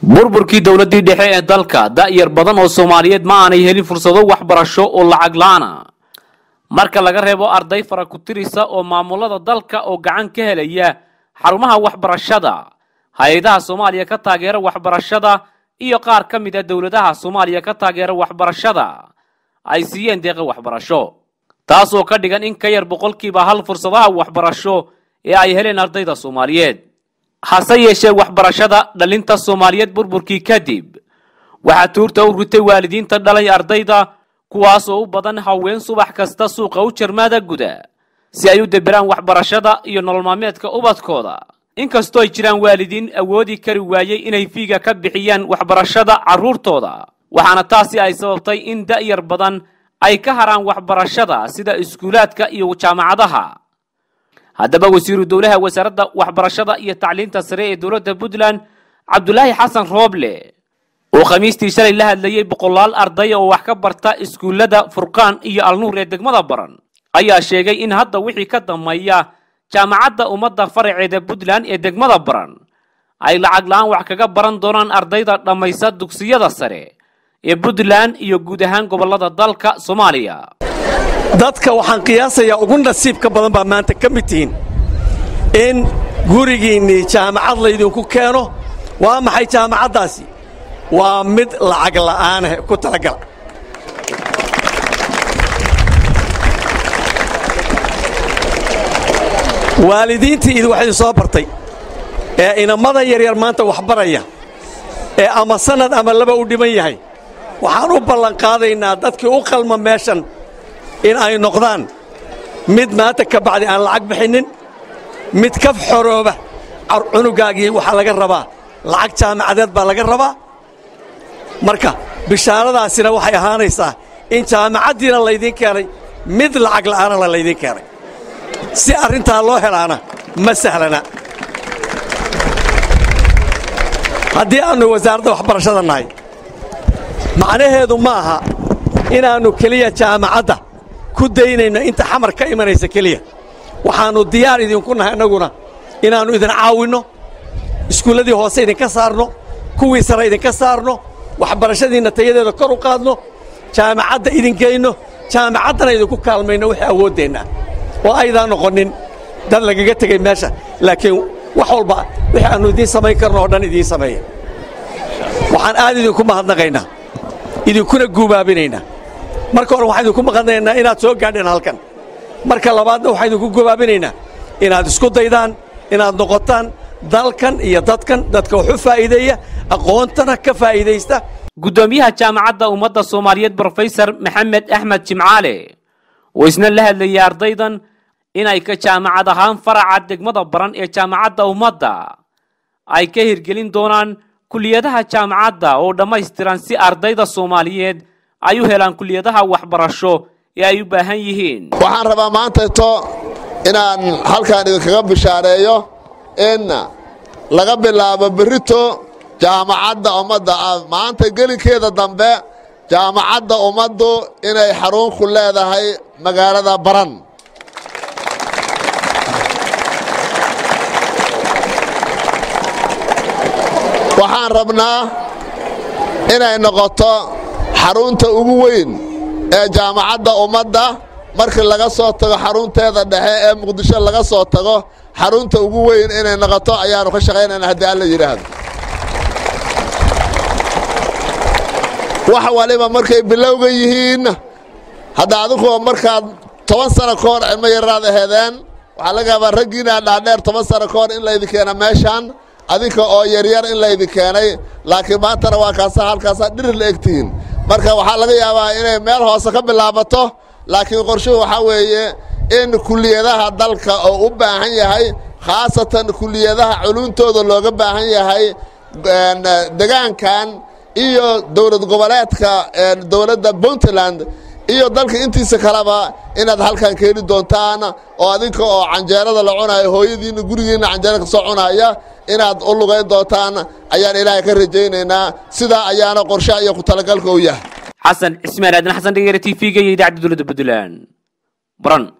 burburkii dowladdii dhexe ee dalka da'yar badan oo soomaaliyeed ma aanay helin fursado waxbarasho oo lacag la'aana marka laga reebo arday fara ku tirisa oo maamulada dalka oo gacan ka helaya xarumaha waxbarashada hay-adaha soomaaliya ka taageera waxbarashada iyo qaar ka mid a dowladaha soomaaliya ka taageera waxbarashada ay siiyeen deeqa waxbarasho taas oo ka dhigan in ka yar boqolkiiba hal fursadaha waxbarasho ee ay heleen ardayda soomaaliyeed hase yeeshee waxbarashada dhalinta soomaaliyeed burburkii kadib waxaa tuurta u ritay waalidiinta dhalay ardayda kuwaas oo u badan haween subax kasta suuqa u jarmaada guda si ay u deberaan waxbarashada iyo nolol maalmeedka ubadkooda inkastoo ay jiraan waalidiin awoodi kari waayey inay fiiga ka bixiyaan waxbarashada carruurtooda waxaana taasi ay sababtay in da'yar badan ay ka haraan waxbarashada sida iskuulaadka iyo jaamacadaha haddaba wasiiru dowlaha wasaaradda waxbarashada iyo tacliinta sare ee dowladda puntland cabdulaahi xasan rooble oo khamiistii shalay la hadlayey boqolaal arday oo wax ka barta iskuullada furqaan iyo alnuur ee degmada baran ayaa sheegay in hadda wixii ka dambeeya jaamacadda ummadda faraceeda puntland ee degmada baran ay lacag la-aan wax kaga baran doonaan ardayda dhammaysa dugsiyada sare ee puntland iyo guud ahaan gobollada dalka soomaaliya dadka waxaan qiyaasayaa ugu nasiibka badan baa maanta ka mid tihiin in gurigiinnii jaamacad laydinku keeno waa maxay jaamacaddaasi waa mid lacag la'aanah ku talagala waalidiintii idi wax idin soo bartay ee inamada yaryar maanta wax baraya ee ama sannad ama laba u dhiman yahay waxaan u ballanqaadaynaa dadkii u qalma meeshan in ay noqdaan mid maanta ka bacdi aan lacag bixinnin mid ka xorooba cunugaagii waxaa laga rabaa lacag jaamacadeed baa laga rabaa marka bishaaradaasina waxay ahaanaysaa in jaamacaddiina laydiin keenay mid lacag la'aanana laydiin keenay si arrintaa loo helaana ma sahlana haddii aannu wasaaradda waxbarashada nahay macnaheedu ma aha inaannu keliya jaamacadda ku daynayno inta xamar ka imanaysa keliya waxaannu diyaar idinku nahay annaguna inaannu idin caawinno iskuulladii hoose idinka saarno kuwii sare idinka saarno waxbarashadiinna tayadeeda kor u qaadno jaamacadda idin geyno jaamacaddana idinku kaalmayno wixii awooddeenna oo aydaan noqonin dad lagaga tegay meesha laakiin wax walba wixii aannu idiin samayn karno oo dhan idiin sameeya waxaan aad idinku mahadnaqaynaa idinkuna guubaabinaynaa marka hore waxaan idinku maqanaynaa inaad soo gaadheen halkan marka labaadna waxaan idinku gubaabinaynaa inaad isku daydaan inaad noqotaan dalkan iyo dadkan dadka wax u faa'iideeya aqoontana ka faa'iidaysta guddoomiyaha jaamacadda ummadda soomaaliyeed brofesor maxamed axmed jimcaale oo isna la hadlayay ardaydan inay ka jaamacad ahaan faraca degmada baran ee jaamacadda ummadda ay ka hirgelin doonaan kuliyadaha jaamacadda oo dhammaystiran si ardayda soomaaliyeed ay u helaan kuliyadaha waxbarasho ee ay u baahan yihiin waxaan rabaa maantayto inaan halkan idinkaga bishaareeyo in laga bilaabo berrito jaamacadda ummadda maanta gelinkeeda dambe jaamacadda ummaddu inay xarun ku leedahay magaalada baran waxaan rabnaa inay noqoto xarunta ugu weyn ee jaamacadda ummadda markii laga soo tago xarunteeda dhexe ee muqdisho laga soo tago xarunta ugu weyn inay noqoto ayaannu ka shaqaynayna haddii alla yidhaahdo wax waliba markay bilowga yihiin hadda adiguba markaad toban sano ka hor cilmo yaraad aheedeen waxaa laga yaabaa raggiinaa dhaadheer toban sano ka hor in laydin keena meeshaan adinka oo yaryar in laydin keenay laakiin maantana waa kaasa halkaasaa dhirir la egtihiin marka waxaa laga yaabaa inay meel hoose ka bilaabato laakiin qorshuhu waxaa weeye in kuliyadaha dalka oo u baahan yahay khaasatan kuliyadaha culuntooda looga baahan yahay degaankan iyo dowlad goboleedka dowladda puntland iyo dalka intiisa kaleba inaad halkan keeni doontaan oo adinka oo canjeerada la cunayo hooyadiinna gurigiinna canjeera kasoo cunaya inaad u lugayn doontaan ayaan ilaahay ka rajaynaynaa sidaa ayaana qorshaha iyo ku talagalka u yahay xasan cismaan aadan xasan dhegeyre t v-ga iyo idaacadda dowladda puntland baran